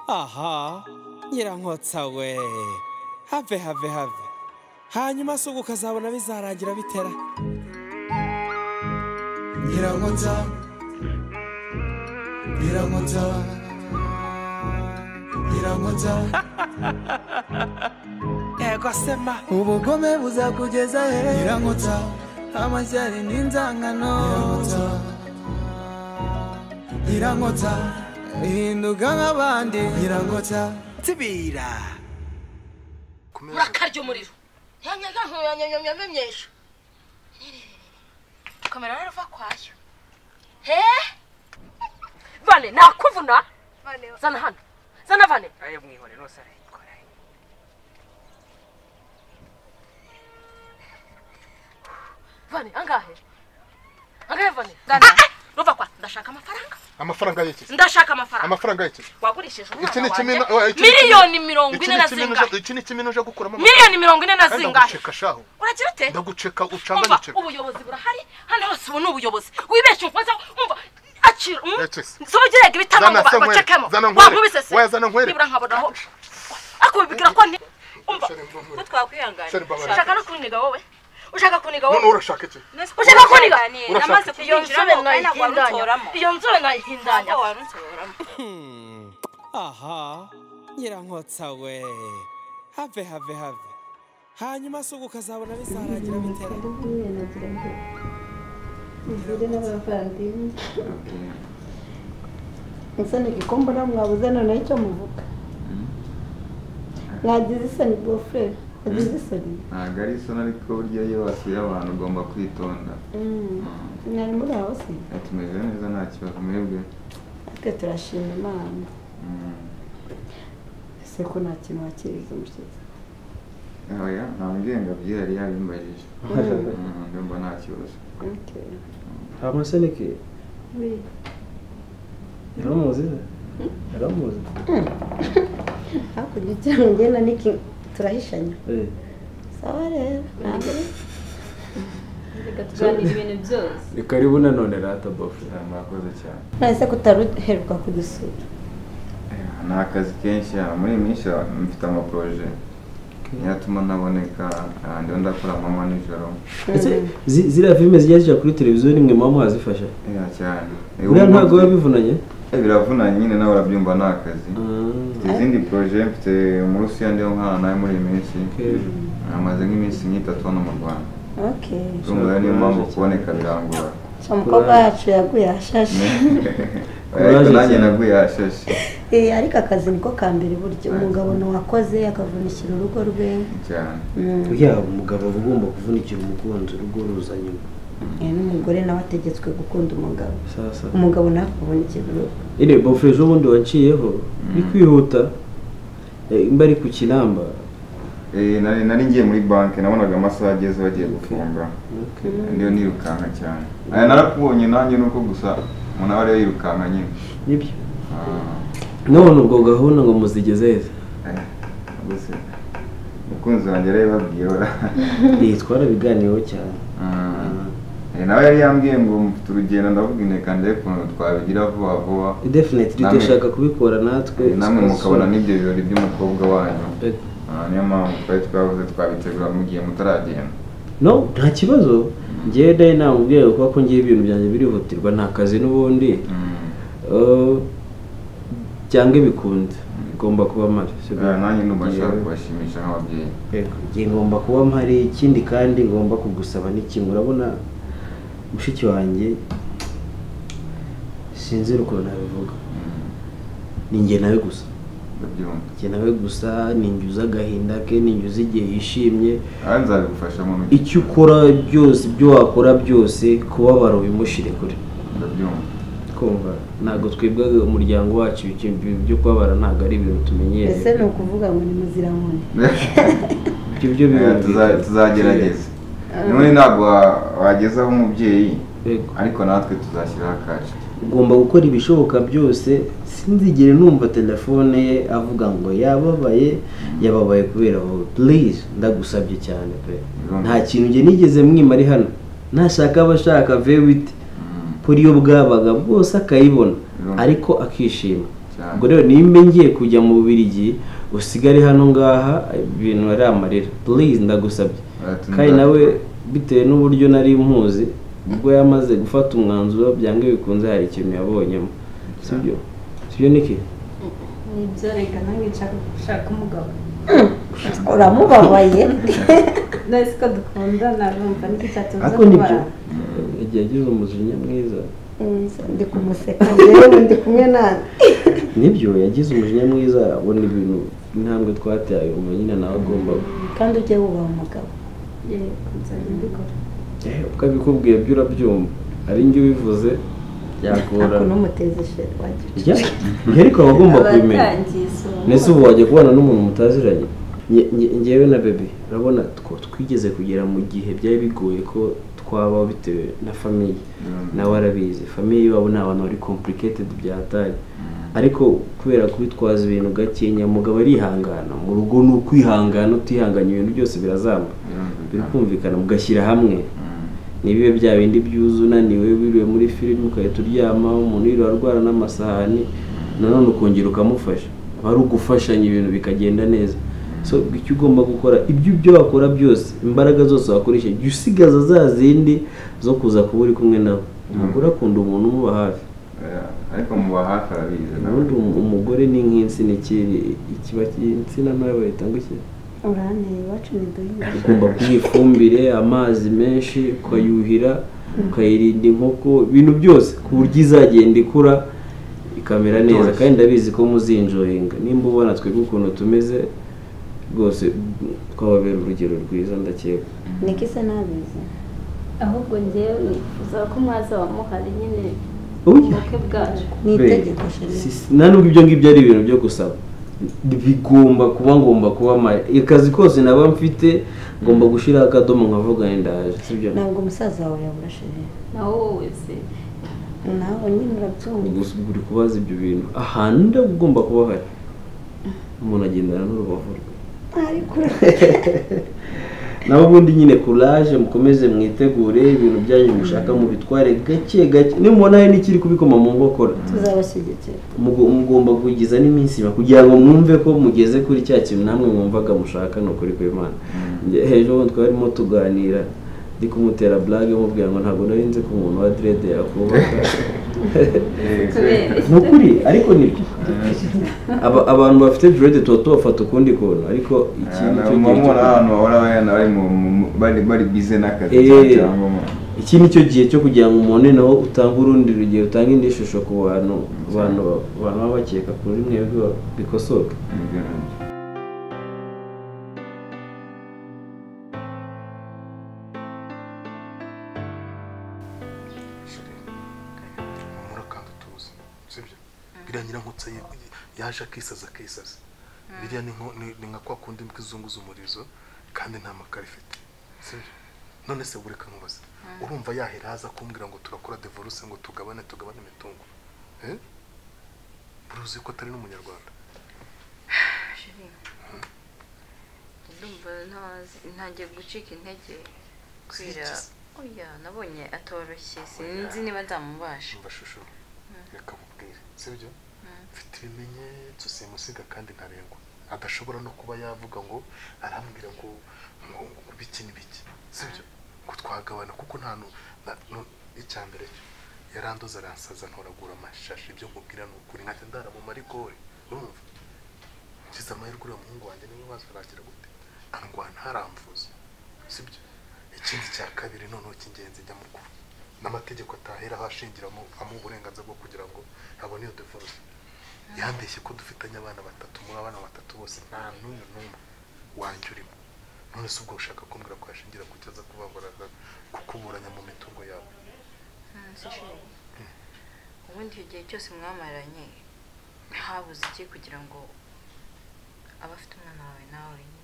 aha nyirankotsa we have have have hanyuma se ubu ukazabona bizarangira bitera nyirankotsa nyirankotsa nyirankotsa yego sema ubugome buzakugeza he nyirankotsa amashyari n'inzangano nyirankotsa nyirankotsa hinduka nk'abandi nyirankotsa tibira urakarya umuriro nyanyaga ntuyanyanyamyame myinshi kamera rero uva kwayo he vane nakuvuna zana hano zana vane ayo mwihore nose arayikora vane angahe angahe vane Ah, ah, ruva kwa ndashaka amafaranga amafaranga y'iki ndashaka amafaranga amafaranga y'iki wagurishije iki umwana ni kimino wanjye iki ni kimino- miliyoni mirongo iki ine ni na kimino zingahe uje- iki ni kimino uje gukuramo amafaranga miliyoni mirongo ine na Kandi zingahe ndaguceka shaho uragira ute ndaguceka umva ucanganyikirwa ubuyobozi burahari hano hose ubu ni ubuyobozi wibeshye umukozi umva acira um Ete. zobagirega ibitano Zana ngo ba- Samuel, bacekemo Zana Nkwere. wankubise se Oya, Zana Nkwere. nibura nkabonaho akubibwira ko ni umva Sorry, mbabarira. ko twakwihangana Sorry, mbabarira. ushaka no kuniga wowe ushaka kuniga none wowe urashaka iki ushaka kuniga Urashaka namaze iki? iyo nzobe nayihindanya iyo nzobe nayihindanya aha nyirankotsa we have have have hanyuma se ubu ukazabona bizarangira bitera mvure n'abavandimwe isani igikumbura mwabuze noneho icyo muvuga mwagize isoni bofurere mwagize isoni ntabwo ari isoni ariko burya iyo wasuye abantu ugomba kwitonda mwari muri aho se tumeze neza nta kibazo mwebwe natwe turashima imana Mm. ese ko nta kintu wakiriza umushyitsi oya nta mugenga byihari yabimbajije Mm, ndumva nta kibazo hama seneke we yaramuzi se yaramuzi hakurya icyaha ngena niki turahishanya Eh, sawa rero ntabwo ari reka tuganira ibintu byose ni karibu nanone rata bafure Eh, murakoze cyane nahise ko utaruheruka kudusura Eh, ni akazi kenshi ah, muri iyi minsi ah, mfite amaporoje niyo atuma ntaboneka ah, ndiho ndakora amanywa nijoro ese zi- ziriya filime zijya zijya kuri televiziyo nimwe muba mwazifasha iya cyane Eh, buriya ubu ntabwo biba mfite- bivunanye eh, biravunanye nyine nawe urabyumva ni akazi mfite izindi poroje mfite muri usiya ndiho nkana nawe muri iyi minsi Okay. amaze nk'iminsi nk'itatu hano mu rwanda okay urumva rero niyo mpamvu kuboneka birangora umukobwa wacu yaguye ahashashe ariko Courage nanjye cyane. naguye ahashashe Eh, ariko akazi niko ka mbere burya umugabo ntiwakoze akavunikira urugo rwe cyane buriya umugabo aba ugomba kuvunikira umukunzi urugo ruza nyuma Eh, n'umugore nawe ategetswe gukunda umugabo sasa umugabo nawe akavunikira urugo ine bafure z'ubundi waciyeho ni kwihuta Eh, mba ari ku kinamba Eh, nari nari ngiye muri banki nabonaga amasaha ageze bagiye gufunga ndiyo nirukanka cyane aya narakubonye nanjye nuko gusa umuntu aba ariyo yirukanka nyine nibyo Ah, none ubwo gahunda ngo muzigeze heza eh, gusa umukunzi wanjye yarabibabwiye ora- Eh, twarabiganiyeho cyane Ah, eh, nawe yari yambwiye ngo mfite urugendo ndavuga inteka ndebe ukuntu twabigira vuba vuba definitely Namwe- dushaka kubikora natwe Eh, namwe mukabona n'ibyo birori by'umukobwa wanyu Eh, Ah, niyo mpamvu twari twabuze twabitegura mugiye mutaragenda no nta kibazo ngewe nayo namubwiye kuko ko ngewe ibintu byanjye birihutirwa nta kazi n'ubundi Mm. Eh, byange bikunze igomba kuba mpari si byo? Eh, nanjye ndumva nshaka Ngewe- kubashimisha nk'ababyeyi Yego, njye ngomba kuba mpari ikindi kandi ngomba kugusaba n'ikintu urabona mushiki wanjye sinzira ukuntu nabivuga ni njye nawe gusa ndabyumva njye nawe gusa ni njye uzi agahinda ke ni njye uzi igihe yishimye aha nzabigufasha mu ntoki icyo ukora byose ibyo wakora byose kubabara ubimushire kure ndabyumva kumva ntabwo twebwe umuryango wacu ibyo- ibyo- byo kubabara ntabwo ari ibintu tumenyereye ese ni ukuvuga ngo ni muzirankoni ibyo byo Eh, birumvikana. tuza- tuzagerageza none ntabwo wa- wageza aho umubyeyi Yego. ariko natwe tuzashyiraho akacu ugomba gukora ibishoboka byose sinzigere numva telefone ye avuga ngo yababaye yababaye kubera wowe purize ndagusabye cyane pe nta kintu njye nigeze mwima ari hano ntashaka aba ashaka vewiti kuri iyo bwabaga bwose akayibona ariko akishima cyane ubwo rero nimba ngiye kujya mu bubirigi usigare hano ngaha ibintu ari amarira please ndagusabye Ati, kandi nda- nawe bitewe n'uburyo nari muzi ubwo yamaze gufata umwanzuro byanga bikunze hari ikintu yabonyemo sibyo sibyo niki nibyo reka nange nshaka gushaka umugabo uramubabaye nasi ko dukundana numva niki cyatuma ariko nibyo yagiye agira umujinya mwiza ndi kumuseka rero ndi kumwe nawe nibyo yagize umujinya mwiza abona ibintu intambwe twateye ubu nyine nawe agomba kandi ujye wubaha umugabo yego nzajya mbikora Eh, uko abikubwiye byo urabyumva ari njye ubivuze ntabwo byagorana n'umuteza isheri wajya Ya, njye ariko aba agomba kubimenya abatangiye isomo ndetse ubu wajya kubana n'umuntu mutaziranye Nge- nge- ngewe na bebe urabona two- twigeze kugera mu gihe byari bigoye ko twabaho bitewe na famiye nawe arabizi famiye iwabo ni abantu bari complicated byatari ariko kubera kubitwaza ibintu gakenya mugabo arihangana mu rugo ni ukwihangana utihanganye ibintu byose birazamba birikumvikana mugashyira hamwe ntibibe bya bindi byuzu unaniwe wiriwe muri filime ugahita uryama umuntu yiriwe arwara n'amasahani nanone ukongera ukamufasha aba ari ugufashanya ibintu bikagenda neza so icyo ugomba gukora ibyo ibyo wakora byose imbaraga zose wakoresha jya usigaza za zindi zo kuza kuba uri kumwe nawe umugore akunda umuntu umuba hafi Eh, ariko muba hafi arabizi nawe ubundi um- umugore ni nk'insina ikiri ikiba insina ntoya bahita ngo iki uranteye iwacu ni duhinga ugomba kuyiha ifumbire amazi menshi ukayuhira ukayirinda inkoko ibintu byose ku buryo izagenda ikura ikamera neza kandi ndabizi ko muzinjoyinga nimba ubona twebwe ukuntu tumeze rwose twababera urugero rwiza ndakeka niko isa n'abizi ahubwo njyewe nifuza ko mwazaba muhari nyine Oya. ubukwe bwacu ni Be- itegeko sheri si- si- nta nubwo ibyo ngibyo ari ibintu byo gusaba bigomba kuba ngomba kuba mari akazi kose naba mfite ngomba gushyiraho akadomo nkavuga ndaje sibyo ntabwo umusaza wawe yabura sheri nawe wowe se nawe nyine urabyumva gusa uri kubaza ibyo bintu ahantu nda ugomba kuba hari umuntu agendana n'urubavu rwe ariko ura- nawe ubundi nyine kuraje mukomeze mwitegure ibintu byanyu mushaka mubitware gake gake nimubona hari n'ikiri kubikoma mu nkokora tuzabashyigikira mugo- mugomba kugiza n'iminsi iba kugira ngo mwumve ko mugeze kuri cya kintu namwe mwumvaga mushaka ni ukuri kw'imana Nge- hejuru twarimo tuganira ndi kumutera blage mubwira ngo ntabwo nari nzi ko umuntu wa direde yakubaka Eh, kubera ni ukuri ariko ni byo Aba- abantu bafite direde tuba tubafata ukundi kuntu ariko iki eh, nicyo na- muba gihe mubona cyo- ahantu bahora bagenda bari mu- mu- bari- bari bize n'akazi Eh. cyangwa mu- iki nicyo gihe cyo kugira ngo umuntu naho utange urundi rugero utange indi shusho ku bantu abantu ba- abantu baba bakeka kuri mwebwe bikosoka nibyo nabyo. humura kandi utuze sibyo biriya nyirankutse yi- yaje akisaza akisaza biriya ni nko- ni- ni nka kwa kundi imbwa izunguza umurizo kandi nta makara ifite sibyo none se bureka nkubaze urumva yahera haza kumbwira ngo turakora divorce ngo tugabane tugabane imitungo eh? uruzi ko atari n'umunyarwanda ndumva ntazi- ntangiye gucika intege kwira oya nabonye atoroshye sinzi niba nzamubasha mbashusho reka mubwire sibyo mfite ibimenyetso simusiga kandi ntarengwa adashobora no kuba yavuga ngo arambwira ngo ngo ngo biki n'ibiki sibyo ngo twagabana kuko nta nu- na- nu- icya mbere cyo yarandoze aransaza ntoragura amashashi ibyo mubwira ni ukuri nkajya ndara mu marikori urumva ngize amahirwe uriya muhungu wanjye niwe waza arakira gute angwana ntaramvuze sibyo ikindi cya kabiri noneho cy'ingenzi njya mukuru n'amategeko ataheraho ashingiramo amuha uburenganzira bwo kugira ngo abone iyo divorce yandeshye ko dufitanye abana batatu muri abana batatu bose nta n'uyu n'umwe wanjye urimo none se ubwo ushaka kumbwira ko yashingira ku cyo aza kubaburaza kukuburanya mu mitungo yawe Nzi sheri. ubundi icyo gihe cyose mwamaranye habuze iki kugira ngo abe afite umwana wawe nawe wenyine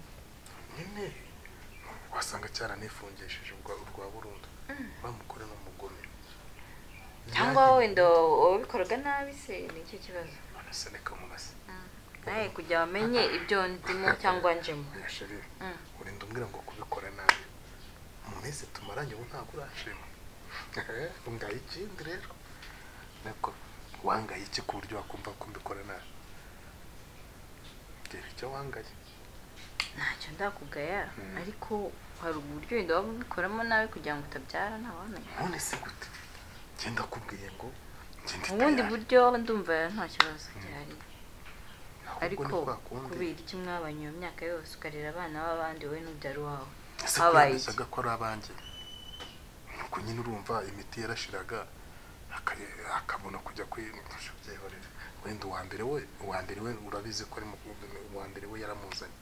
nyine wasanga cyaranifungishije urwa urwa burundu bamukore n'umugome cyangwa wowe wenda wabikoraga nabi se ni icyo kibazo none se reka nkubaze nawe kugira bamenye ibyo ndimo cyangwa njemo sheri Mm. urinda umbwira ngo kubikora nabi mu minsi tumaranye ubu ntabwo urashima ngaho ikindi rero nako wangaye iki ku buryo wakumva ko mbikora nabi reba icyo wangaye ntacyo ndakugaya ariko hari uburyo wenda waba ubikoramo nawe kugira ngo utabyara ntawamenya none se gute genda kubwiye ngo ubundi ngende buryo ndumva nta kibazo gihari ariko kubera iki mwabanye iyo myaka yose ukarera abana b'abandi wowe n'ubyara uwawe ese habaye iki kuyanduzaga ko ari abanjye nuko nyine urumva imiti yarashiraga aka- akabona kujya kwifasha byihorera wenda uwa mbere we uwa mbere we urabizi ko ari mu- uwa mbere we yaramuzanye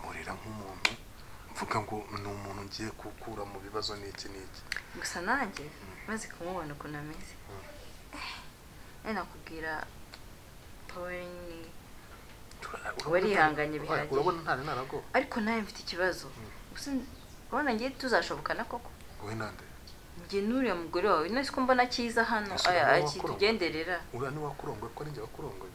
murira nk'umuntu mvuga ngo ni umuntu ngiye gukura mu bibazo n'iki n'iki gusa nanjye maze kumubona ukuntu ameze Eh, nakubwira pawe ni warihanganye bihagije. urabona ntari narago ariko nawe mfite ikibazo gusa urabona ngiye tuzashobokana koko wowe nande njye n'uriya mugore wawe nasi ko mbona cyiza hano Ese aya- wowe aki- wakurongoye? tugenderera uriya ni wakurongoye ko ari njye wakurongoye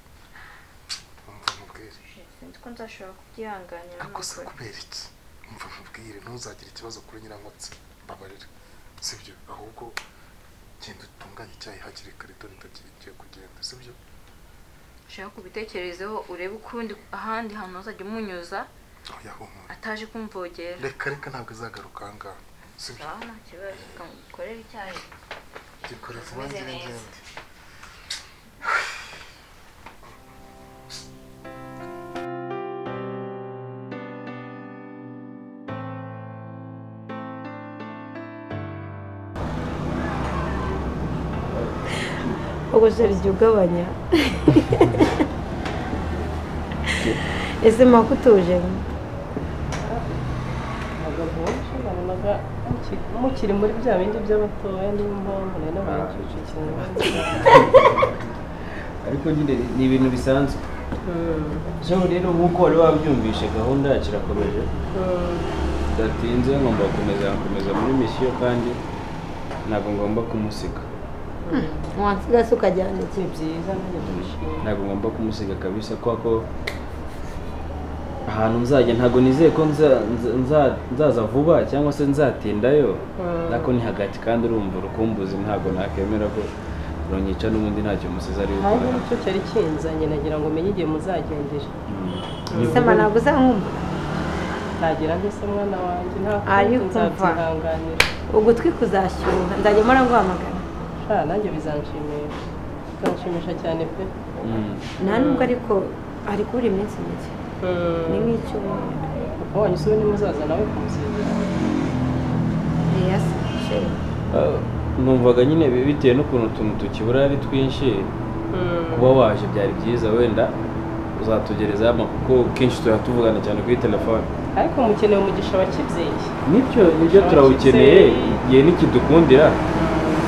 umva mubwire sinzi ko nzashobora kubyihanganira ariko se nukuri. kubera iki umva mubwire ntuzagire ikibazo kuri nyirankotsi mbabarira sibyo ahubwo genda utunganye icyayi hakiri kare dore ndagiye kugenda sibyo ushaka kubitekerezeho urebe ukundi ahandi hantu uzajya umunyuza oya humura ataje kumvogera reka reka ntabwo izagaruka ahangaha sibyo sawa nta kibazo kamukorera icyayi gikora vuba ngira Umeze neza. ngende ubujura igihe ugabanya ese mako utuje nabonaga muki- mukiri muri bya bindi by'abatoya niyo mpamvu nari n'abanyacyicukirana ariko nyine ni ibintu bisanzwe so rero nk'uko wari wabyumvishe gahunda yacu irakomeje bidatinze ngomba gukomeza gukomeza muri misiyo kandi ntabwo ngomba kumusiga wansiga se ukajyana iki byiza nanjye ndabishima ntabwo ngomba kumusiga kabisa kubera ko ahantu nzajya ntabwo nizeye ko nza- nza- nza- nzaza vuba cyangwa se nzatindayo ariko ni hagati kandi urumva urukumbuzi ntabwo nakemera ko runyica n'ubundi ntacyo musize ari hanze gukora nicyo cyari kinzanye nagira ngo umenye igihe muzagendera sema ntabwo uzankumva ntagira nte se mwana wanjye nta Ariko kundi mva. nzabyihanganira ugutwi kuzashyuha nzajya mpora nguhamagara sha nanjye bizanshimisha bizanshimisha cyane pe nta nubwo ariko ari kubura iminsi mike ni nk'icyumweru wanyu si we nimuzaza nawe kumusengera yeya sheri Ah, numvaga nyine bi- bitewe n'ukuntu utuntu tukibura ari twinshi kuba waje byari byiza wenda uzatugerezaho amakuru kuko kenshi tuba tuvugana cyane kuri telefone ariko mukeneye umugisha wa kibyeyi nibyo nibyo turawukeneye igihe nikidukundira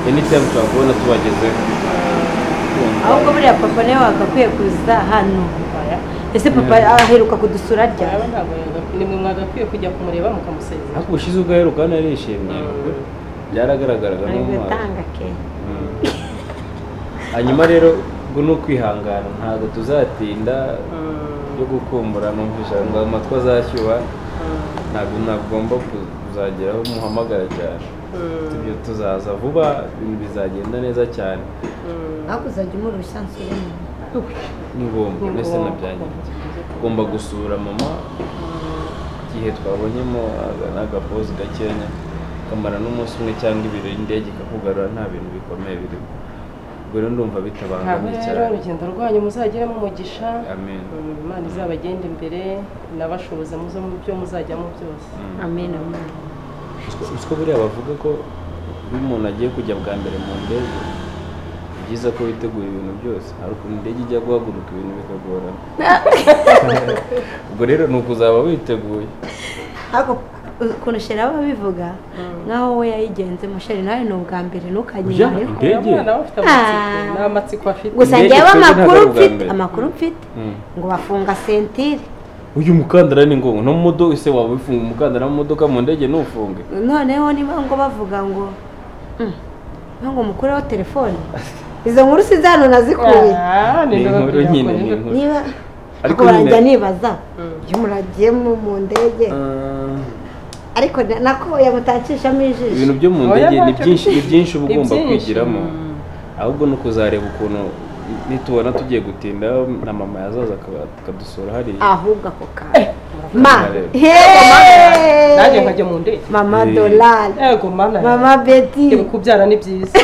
eni tayimu turakubona tubagezeho ahubwo buriya papa nawe wagakwiye kuza hano ese papa aheruka kudusura ryari nimwe mwagakwiye kujya kumureba mukamusezera ariko ubushize ubwo aheruka hano yarishimye byaragaragaraga n'umwana tanga ke hanyuma rero ubwo ni ukwihangana ntabwo tuzatinda yo gukumbura numvisha ngo amatwi azashyuha ntabwo nagomba kuzageraho muhamagara cyane ibyo tuzaza vuba ibintu bizagenda neza cyane ariko uzajya umurushya nsure nyuma ni ngombwa ndetse nabyangiritse ugomba gusura mama igihe twabonyemo aga- agapozi gakenya kamara n'umunsi umwe cyangwa ibiro indege ikakugarura nta bintu bikomeye birimo ubwo rero ndumva aho bitabangamiye rero cyane urugendo rwanyu muzageremo umugisha amen Mm, imana izabagenda imbere inabashoboza muze mu byo muzajyamo byose amen amen uzi ko buriya bavuga ko iyo umuntu agiye kujya bwa mbere mu ndege ni byiza ko witegura ibintu byose hari ukuntu indege ijya guhaguruka ibintu bikagorana ubwo rero ni ukuzaba witeguye ariko ukuntu sheri aba abivuga nk'aho we yayigenze musheri nawe ni ubwa mbere ntukanyumayo Oya, indege? Uriya nawe afite amatsiko, nta matsiko afite gusa Indege ngewe amakuru twebwe ntabwo ari ubwa mfite mbere. amakuru mfite Mm. ngo bafunga sentire uyu mukandara ni ngombwa no mu modoka ese waba wifunga umukandara mu modoka mu ndege ntufunge noneho niba ngo bavuga ngo "Mm, niba ngo mukureho telefone izo nkuru si za hano nazikuye ni inkuru nyine ni inkuru niba Ariko ariko barajya nyine- nibaza iyo muragiye mu- mu ndege ariko na- nako yamutakishamo ijisho ibintu byo mu Oya, ndege ni ntacyo byinshi ni bifite. byinshi uba Ni ugomba byinshi. kwigiramo ahubwo ni ukuzareba ukuntu nitubona tugiye gutinda na mama yazaza akaba- akadusura hariya ahubwo ako kanya ma Rero. heee nanjye nkajya mu ndege mama Eh. dorari yego mana mama beti kubyara ni byiza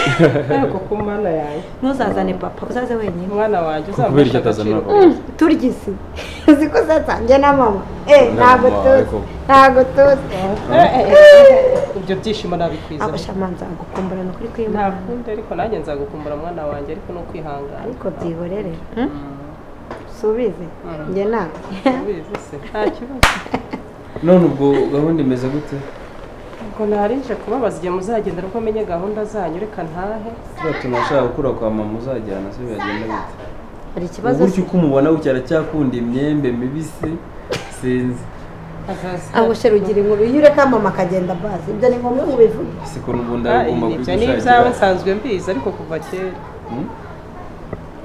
yego ku mana yawe ntuzazane papa uzaze wenyine umwana wanjye Ko kubera icyo atazana agaciro. papa. turya isi uzi ko zatangiye na mama eh Na ntabwo mama wawe tuzi koko. ntabwo tuzi Eh, eh, ibyo byishimo nabikwiza abashama nzagukumbura ni ukuri kwimana ntakundi ariko nanjye nzagukumbura mwana wanjye ariko ni ukwihangana ariko byihorere subize njye nawe ubizi se nta kibazo none ubwo gahunda imeze gute ubwo narije kubabaza igihe muzagenda ubwo menye gahunda zanyu reka ntahe turiya tuntu ashaka gukura kwa mama uzajyana se bigenda bite hari ikibazo uburyo uko umubona gutya aracyakunda imyembe mibisi sinzi abushe rugira inkuru iyo ureka mama akagenda bazi ibyo ni ngombwa ngo ubivuge si ukuntu ubundi Ah, agomba ibyo ni ibyawe kubigushakira nsanzwe mbizi ariko kuva kera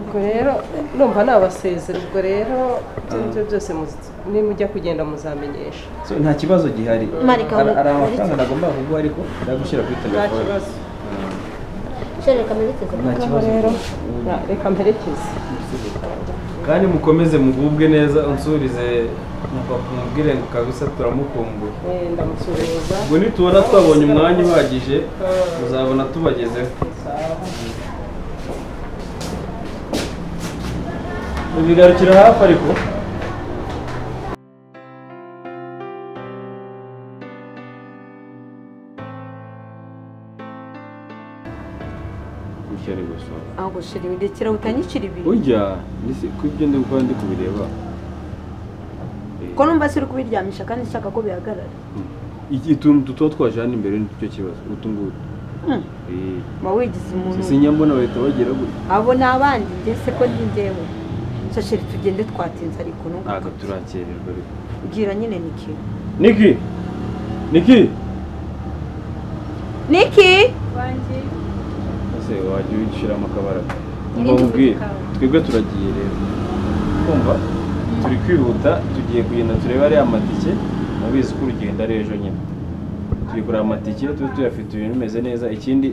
ubwo rero numva nabasezera ubwo rero ibyo ngibyo byose muzi- nimujya kugenda muzamenyesha So, nta kibazo gihari Marika, hari hari Marika. amafaranga nagomba kuguha ariko ndagushyira kuri nta telefone kibazo shereka merekeze Nta ubwo kibazo. rero na- reka mperekeze kandi mukomeze mugubwe neza unsurize papa umubwire ngo kabisa turamukumbura Eh, ndamusuhuza ubwo nitubona twabonye umwanya uhagije uzabona tubagezeho bigarukira hafi ariko gutya ari gusohoka aho gushira ibidekera utanyicira ibintu ujya ko ibyo ndi gukora ndi kubireba ko numva siri kubiryamisha kandi nshaka ko bihagarara iki utuntu tuba twaje hano imbere nicyo kibazo utu ngutu Mm. Eh, uba wigize umuntu si nyambona bahita bagira gutya abo ni abandi njye se ko ndi njyewe so sheri tugende twatinze ariko nuko ntabwo turakererwa ariko bwira nyine niki niki niki niki ese wajya uyishyiramo akabara Irindi ubwira kawe. twebwe turagiye rero kumva turi kwihuta tugiye kugenda turebe ariya matike mubizi ko urugendo ari ejo nyine turi kureba amatike tube tuyafite ibintu bimeze neza ikindi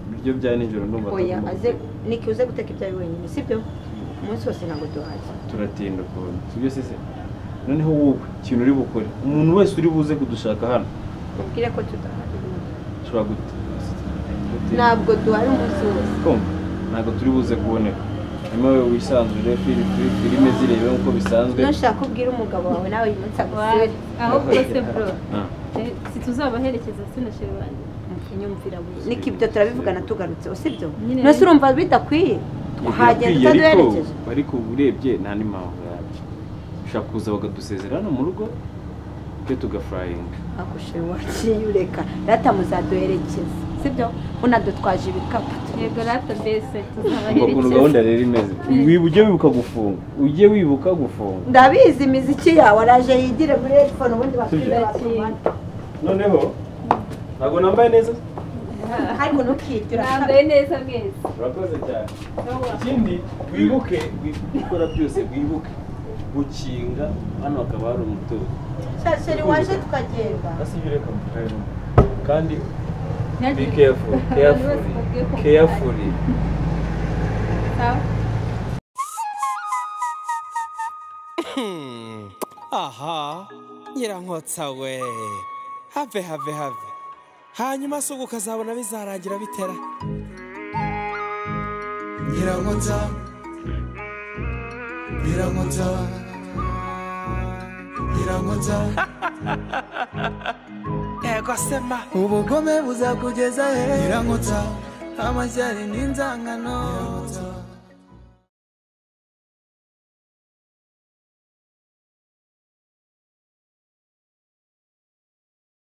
ibiryo bya nijoro ndumva oya tugomba aze niki uze guteka ibyawe wenyine sibyo umunsi wose ntabwo duhaye turatinda kubona sibyo se se noneho wowe ikintu uri bukore umuntu wese uri buze kudushaka hano ubwire ko tudahari ushobora gute ntabwo duhari umunsi wose kumva ntabwo turi buze kuboneka hanyuma wowe wisanzure firi firi filime zirebe nk'uko bisanzwe nushaka ubwira umugabo wawe nawe uyu munsi agusure ahubwo se bro Ah. eh, situzabaherekeza se na sheri wanjye unyumvira buri niki ibyo turabivugana tugarutse usibyo Nyine mbese urumva bidakwiye twahagenda Birakwiye, ariko- utaduherekeje ariko urebye nta n'impamvu yabyo ushobora kuza bakadusezera hano mu rugo twe tugafurayinga agushe waciye ureka rata muzaduherekeza sibyo unadutwaje ibikapu yego rata mbese ngo ukuntu gahunda rero imeze wiba ujye wibuka gufunga ujye wibuka gufunga ndabizi imiziki yawe araje yigire muri headphone ubundi Sibyo. bakwiza noneho ntabwo nambaye neza ariko ntukirye Nambaye neza mwese urakoze cyane ikindi wibuke gukora byose wibuke gukinga hano hakaba hari umutuzo shasheri waje tukagenda kandi be careful careful careful Hmm. aha nyirankotsa we have have have hanyuma se ubwo ukazabona bizarangira bitera nyirankota nyirankota nyirankota ego sema ubugome buzakugeza he nyirankota amashyari n'inzangano